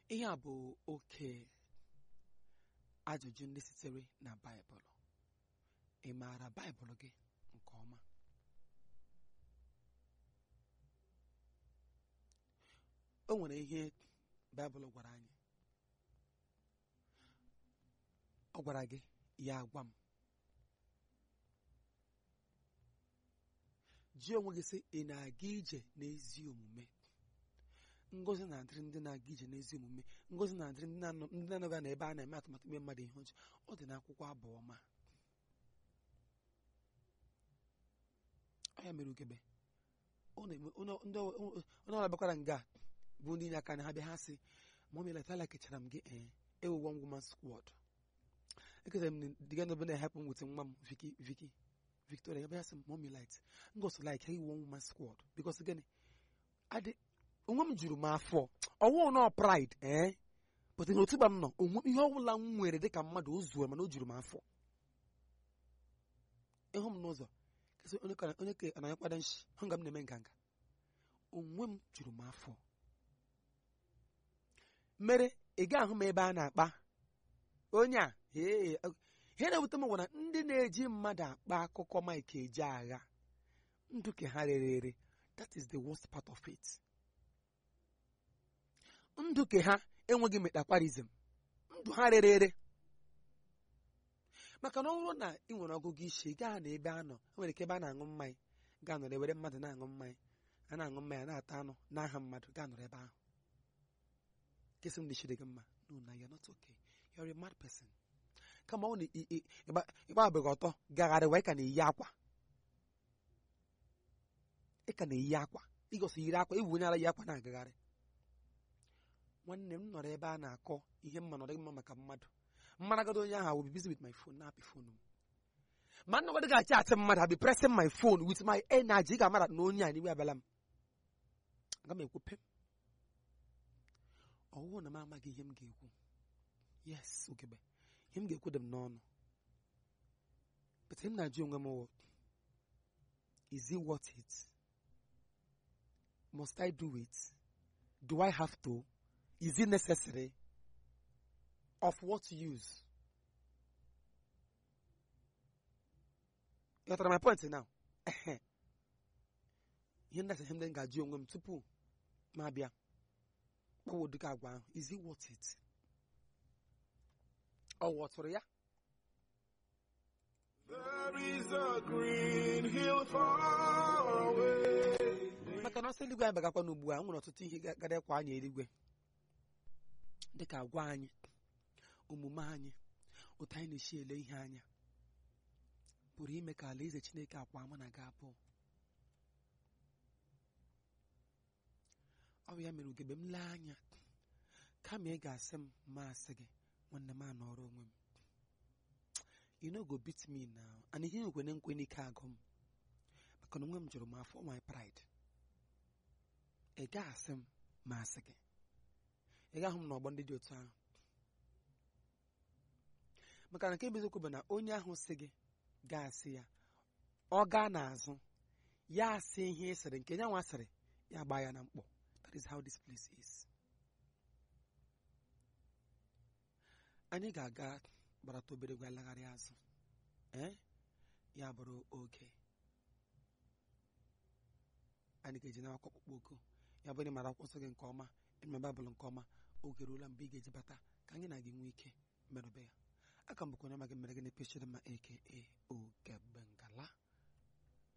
ihe a bụ oke ajụjụ ndị sitere na baịbụl ị maara baịbụl gị nke ọma o nwere ihe baịbụl gwara anyị ọ gwara gị ya agwa m ji onwe gị sị ị na-aga ije n'ezi omume ngozi na-adịrị ndị na-aga ije n'ezi omume ngozi na-adịrị ndị na-anọ- ndị na-anọga na ebe a na-eme atụmatụ ime mmadụ ihe ọjọọ ọ dị n'akwụkwọ abụọ ma ọ ya mere ugebe ọ na-eme onye ndị ọ- onye ọbụla bịakwara nga bụ ndị inye aka na ha bịa ha sị mọmi letala kechara m gị ee ewu one woman squad eketara m diga n'ebe na-ehepụ m wute nwa m viki viki victoria ya bịa sị m mọmi light ngosi like ewu one woman squad because gịnị adị onwe m juru m afọ ọwụ nọ pride ee but na otu gba m nọ onwe ihe ọbụla m nwere dịka mmadụ o zuo mana o juru m afọ ịhụ m n'ụzọ kesị onye ka onye ka anaghị kwado nshi hụ nga m na-eme nganga onwe m juru m afọ mere ị ga-ahụ m ebe a na-akpa onye a ee ihe na-ewute m gwara ndị na-eji mmadụ akpa akụkọ mike eji agha ndụ ka ha rere ere that is the worst part of it ndụ ke ha enweghị metakwarizm ndụ ha rere ere maka na ọ bụrụ na ị nwere ọgụgụ isi gaa na ebe a nọ e nwere ike ebe a na-aṅụ mmanya gaa nọrọ ewere mmadụ na-aṅụ mmanya a na-aṅụ mmanya na-ata anụ n'aha mmadụ gaa nọrọ ebe ahụ kesị m dịchiri gị mma no na you're not okay you're a mad person kama ọ na ị- ị- ịgba- ịgbabeghị ọtọ gagharịwa ị ka na-eyi akwa ị ka na-eyi akwa ịgosi yiri akwa iwu onye ara yi akwa na-agagharị nwanne m nọrọ ebe a na-akọ ihe mma nọrọ mma maka mmadụ mmaragado onye ahụ will be busy with my phone na-apị phone m ma nnọgọdị ga-achị achị mmadụ I'll be pressing my phone with my energy ị ga-amara na onye a n'iwe abịala m aga m ekwu pem ọwụwụ na m amaghị ihe m ga-ekwu yes ogebe ihe m ga-ekwu dị m n'ọnụ but m na-ajụ onwe m wụ is it worth it must I do it do I have to is it necessary of what use you got my point now Ehe. ihe ndị asị ihe ndị m ga-ajụ onwe m tupu m abịa kpọwa ụdịka agwa ahụ is it worth it ọ ghọtụrụ ya There is a green hill far away. maka na ọsọ eluigwe anyị bagakwa n'ugbu a nwere ọtụtụ ihe ga- gara kwa anyị eluigwe dịka agwa anyị omume anyị otu anyị na-esi ele ihe anya pụrụ ime ka alaeze chineke akwa ama na ga abụọ ọ bụ ya mere ugegbe m lee anya kama ị ga-asị m ma asị gị nwanne m anọrọ onwe m you no go beat me now and ihe nkwene nkwe n'ike agụ m maka na onwe m jụrụ m afọ my pride ị ga-asị m ma asị gị ị ga-ahụ m n'ọgbọ ndị dị otu ahụ maka na nke bụ eziokwu bụ na onye ahụ sị gị ga-asị ya ọ gaa n'azụ ya asị ihe ị sịrị nke nyanwa sịrị ya gbaa ya na mkpọ that is how this place is anyị ga-aga gbarata obere gwa lagharị azụ ee ya bụrụ oge anyị ga-eji n'akwụkwọ ọkpụkpọ oku ya bụ na ị mara akwụkwọ nsọ gị nke ọma ịma baịbụl nke ọma oge ruola mgbe ị ga-eji bata ka anyị na gị nwee ike merụbe ya aka m bụkwa onye ma gị mere gị na epechiri ma aka oge